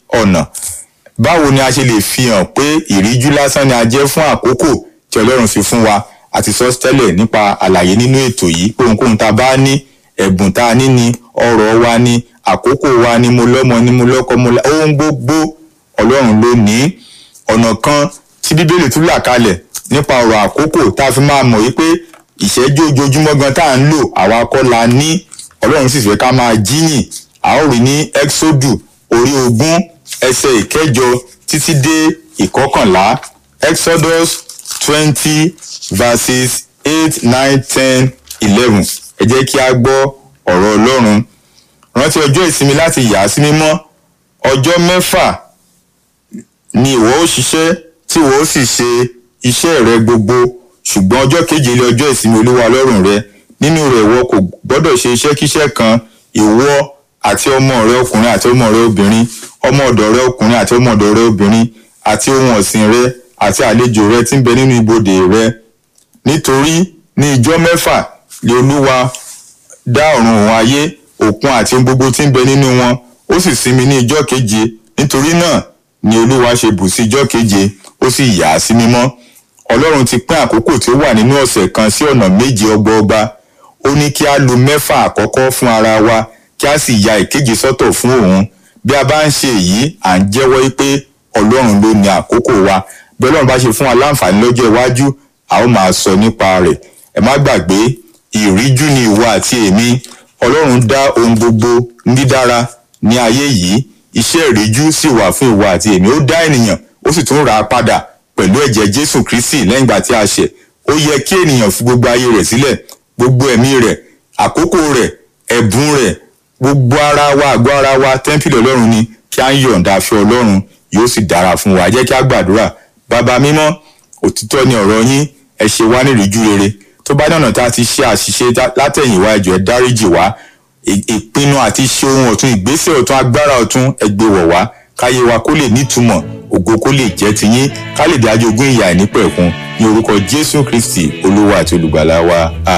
ọ̀nà báwo ni a ṣe lè fi hàn pé ìríjú lásán ni a jẹ́ fún àkókò tí ọlọ́run fi fún wa àti sọ tẹ́lẹ̀ nípa àlàyé nínú ètò yìí pé ohunkóhun tá a bá ní ẹ̀bùn tá a ní ni ọrọ̀ wa ni àkókò wa ni mo lọ́mọ ni mo lọ́kọ mo la ohun gbogbo ọlọ́run ló ní ọ̀nà kan tí bíbélì tún là kalẹ̀ nípa ọ̀rọ̀ àkókò tá a fi máa mọ̀ wípé ìṣẹ́jú ojoojúmọ́ gan tá à ń lò àwa kọ́ la ní ọlọ́run sì fẹ́ ká máa jíyìn a ó rí ní exodus orí ogún ẹsẹ̀ ìkẹjọ títí dé ìkọkànlá exodus twenty verses eight nine ten eleven ẹ jẹ́ kí a gbọ́ ọ̀rọ̀ ọlọ́run rántí ọjọ́ ìsinmi láti yà á sí mímọ́ ọjọ́ mẹ́fà ni ìwọ ó ṣiṣẹ́ tí ìwọ ó sì ṣe iṣẹ́ rẹ gbogbo ṣùgbọ́n ọjọ́ keje lé ọjọ́ ìsinmi olúwa ọlọ́run rẹ nínú rẹ̀ ìwọ kò gbọ́dọ̀ ṣe iṣẹ́kíṣẹ́ kan ìwọ àti ọmọ rẹ ọkùnrin àti ọmọ rẹ obìnrin ọmọ ọ̀dọ̀ rẹ ọkùnrin àti ọmọ ọ̀dọ̀ rẹ obìnrin àti ohun ọ̀sìn rẹ àti àlejò rẹ tí ń bẹ nínú ibodè rẹ nítorí ní ijọ́ mẹ́fà lé olúwa dá ọ̀run òun ayé òkun àti ohun gbogbo tí ń bẹ nínú wọn ó sì sinmi ní ijọ́ keje nítorí náà ni olúwa ṣe bù sí ijọ́ keje ó sì yà á sí mímọ́ ọlọ́run ti pín àkókò tí ó wà nínú ọ̀sẹ̀ kan sí ọ̀nà méje ọgbọọgba ó ní kí a lo mẹ́fà àkọ́kọ́ fún ara wa kí a sì ya ìkeje sọ́tọ̀ fún òun bí a bá ń ṣe èyí à ń jẹ́wọ́ pé ọlọ́run ló ní àkókò wa bí ọlọ́run bá ṣe fún wa láǹfààní lọ́jọ́ iwájú a ó máa sọ nípa rẹ̀ ẹ má gbàgbé ìríjú ni ìwọ àti èmi ọlọ́run dá ohun gbogbo ní dídára ní ayé yìí iṣẹ́ ìríjú sì wà fún ìwọ àti èmi ó dá ènìyàn ó sì tún rà á padà pẹ̀lú ẹ̀jẹ̀ jésù kristi lẹ́yìn ìgbà tí a ṣẹ̀ ó yẹ kí ènìyàn fi gbogbo ayé rẹ̀ sílẹ̀ gbogbo ẹ̀mí rẹ̀ àkókò rẹ̀ ẹ̀bùn rẹ̀ gbogbo ara wa àgọ́ ara wa tẹ́ḿpìlì ọlọ́run ni kí a ń yọ̀ǹda fún ọlọ́run yóò sì dára fún wa jẹ́ kí a gbàdúrà bàbá mímọ́ òtítọ́ ni ọ̀rọ̀ yín ẹ ṣe wá ní ìríjú rere tó bá dọ̀nà tá a ti ṣe àṣìṣe látẹ̀yìnwá ẹjọ́ ẹ dáríjì wá ìpinnu àti ṣe ohun ọ̀tun ìgbésẹ̀ ọ̀tun agbára ọ̀tun ẹ gbé wọ̀ wá káyé wa kó lè nítumọ̀ ògo kó lè jẹ́ tiyín ká lè dájú ogún ìyà ìnípẹ̀kun ní orúkọ jésù kristi olúwa àti olùgbàlà wa